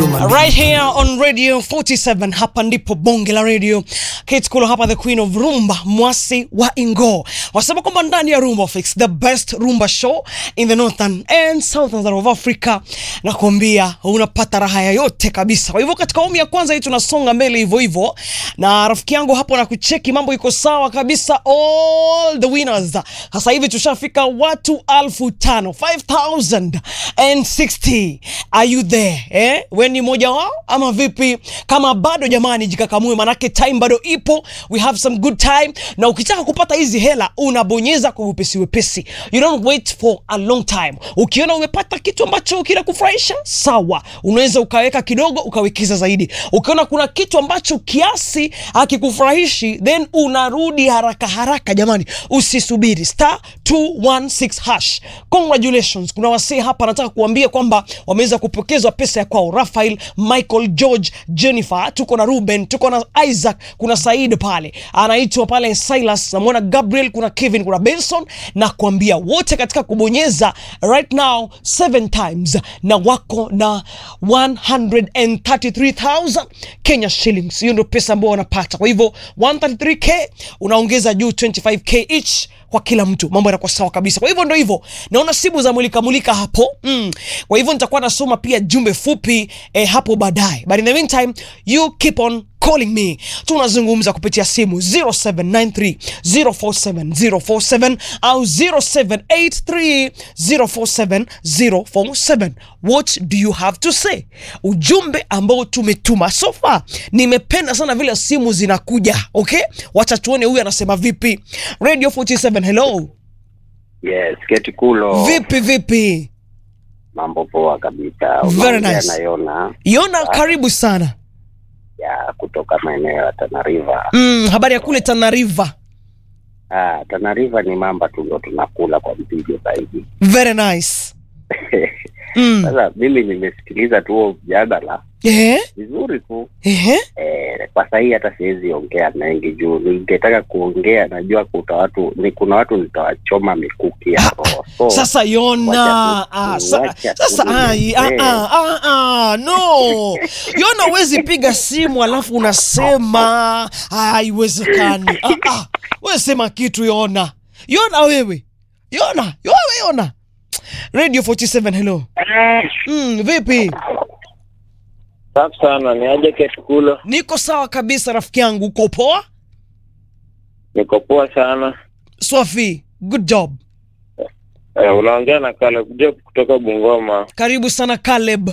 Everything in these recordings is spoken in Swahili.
human being. right here on radio 47 hapa ndipo bonge la radio Kate Kulo hapa the queen of rumba mwasi wa ingo wasema kwamba ndani ya rumba fix the best rumba show in the northern and southern of africa na kuambia unapata raha yoyote kabisa kwa hivyo katika awamu ya kwanza hii tunasonga mbele hivyo hivyo na rafiki yangu hapo na kucheki mambo iko sawa kabisa all the winners sasa hivi tushafika watu alfu tano 5060 are you there eh? we ni mmoja wao ama vipi kama bado jamani jikakamue manake time bado ipo we have some good time na ukitaka kupata hizi hela unabonyeza kwa wepesi wepesi you don't wait for a long time ukiona umepata kitu ambacho kinakufurahisha sawa unaweza ukaweka kidogo ukawekeza zaidi ukiona kuna kitu ambacho kiasi hakikufurahishi then unarudi haraka haraka jamani usisubiri star 216 hash congratulations kuna wasee hapa nataka kuambia kwamba wameweza kupokezwa pesa ya kwao rafael michael george jennifer tuko na ruben tuko na isaac kuna said pale anaitwa pale silas namwona gabriel kuna kevin kuna benson na kuambia wote katika kubonyeza right now seven times na wako na 133000 kenya shillings hiyo ndio pesa ambao wanapata kwa hivyo 133k unaongeza juu 25k each kwa kila mtu mambo yanakuwa sawa kabisa kwa hivyo ndo hivyo naona simu za mulika mulika hapo mm. kwa hivyo nitakuwa nasoma pia jumbe fupi eh, hapo baadaye but in the meantime you keep on calling me tunazungumza kupitia simu 0793 047 047 au 0783 047 047 what do you have to say ujumbe ambao tumetuma so far nimependa sana vile simu zinakuja okay wacha tuone huyu anasema vipi radio 47 hello Yes, Keti Kulo. vipi vipi Mambo poa kabisa. Very Unaongea nice. na Yona yona karibu sana ya kutoka maeneo ya Tana River. mm, habari ya kule tana river Ah, Tana River ni mamba tu ndio tunakula kwa mpigo zaidi. very nice mm. Sasa mimi nimesikiliza tu huo mjadala Ehe, vizuri tu ehe. eh, kwa sahii hata siwezi ongea mengi juu ningetaka kuongea, najua kuta watu ni kuna watu nitawachoma mikuki ya roho. So, sasa yona wacha tu- ah, sa, wacha tu sasa ai, ah, niongee. ah, ah, ah, no yona huwezi piga simu alafu unasema haiwezekani ah, ah. we sema kitu yona yona wewe yona wewe yona radio 47 hello mm, vipi Safi sana, ni aje Ketukulo? niko sawa kabisa rafiki yangu uko poa Niko poa sana. swafi good job Eh, unaongea na Caleb Job kutoka Bungoma. karibu sana caleb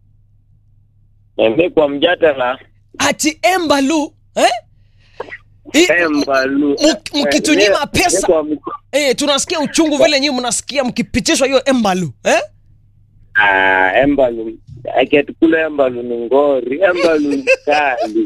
Niambie kwa mjadala ati embalu eh? I- Embalu. Mk- mkitunyima Eh, pesa. kwa mk- Eh, tunasikia uchungu vile nyinyi mnasikia mkipitishwa hiyo embalu eh? Ah, Embalu. Eh, Ketukulo Embalu ni ngori. Embalu ni kali.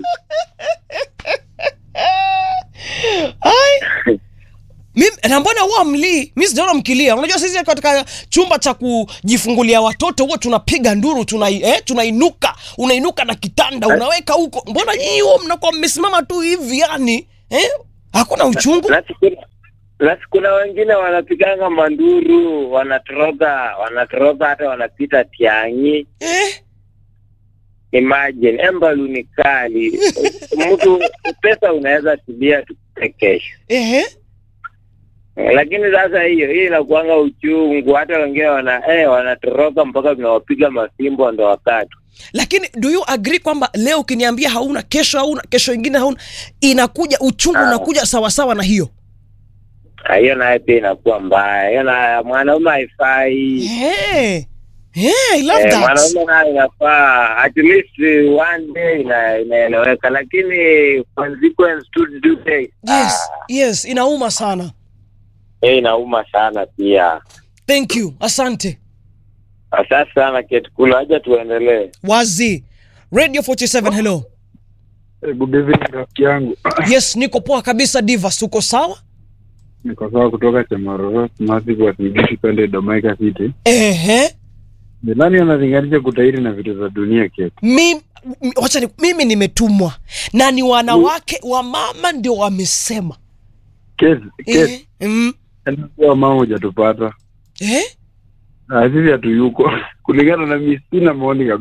Ai. Mimi na mbona huwa mlii? Mimi sijaona mkilia. Unajua sisi katika chumba cha kujifungulia watoto huwa tunapiga nduru, tuna eh, tunainuka, unainuka na kitanda unaweka huko. Mbona nyinyi huwa mnakuwa mmesimama tu hivi yani? Eh? Hakuna uchungu? Na siku- na kuna wengine wanapiganga manduru, wanatoroka, wanatoroka hata wanapita tiangi. Eh? Imagine, Embalu ni kali. Mtu pesa unaweza tulia tu kesho. Eh? Eh, lakini sasa hiyo hiyo inakuanga uchungu, hata wengine wana eh, wanatoroka mpaka tunawapiga mafimbo ndo wakati Lakini do you agree kwamba leo ukiniambia hauna, kesho hauna, kesho ingine hauna, inakuja uchungu Ah. unakuja sawa sawa na hiyo. Ah, hiyo naye pia inakuwa mbaya. Hiyo na mwanaume haifai. Hey. Hey, I love Eh, that. mwanaume naye inafaa at least one day ina- inaeleweka, lakini consequence to do day Yes, yes, inauma sana. hiyo inauma sana pia. Thank you. Asante. Asante sana Ketukulu, haja tuendelee. Wazi. Radio 47 hello. Eh, Good evening rafiki yangu, Yes, niko poa kabisa Divas, uko sawa? niko sawa kutoka Chamororo Massive Wasigishi pale Domaika City. Ehe. Ni nani analinganisha kutairi na vitu za dunia ke? Mimi wacha ni, mimi nimetumwa na ni wanawake wa mama ndio wamesema. Kesi kesi Eh, mm, anakuwa mama hujatupata. eh? Ah, sisi hatuyuko kulingana na mimi sina maoni kabisa.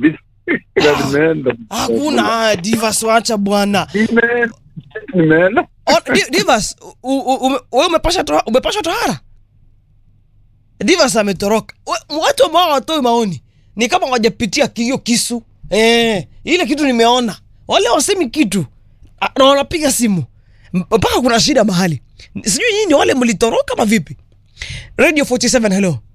Na nimeenda. hakuna divas wacha bwana Nimeenda. Nimeenda. O- Di- divas u- u- ume- wewe umepasha toha- umepasha tohara divas ametoroka We- watu ambao hawatoi maoni ni kama wajapitia hiyo kisu eh, ile kitu nimeona wale wasemi kitu Ah, na wanapiga simu M- mpaka kuna shida mahali sijui nyinyi ni wale mlitoroka ama vipi radio 47 hello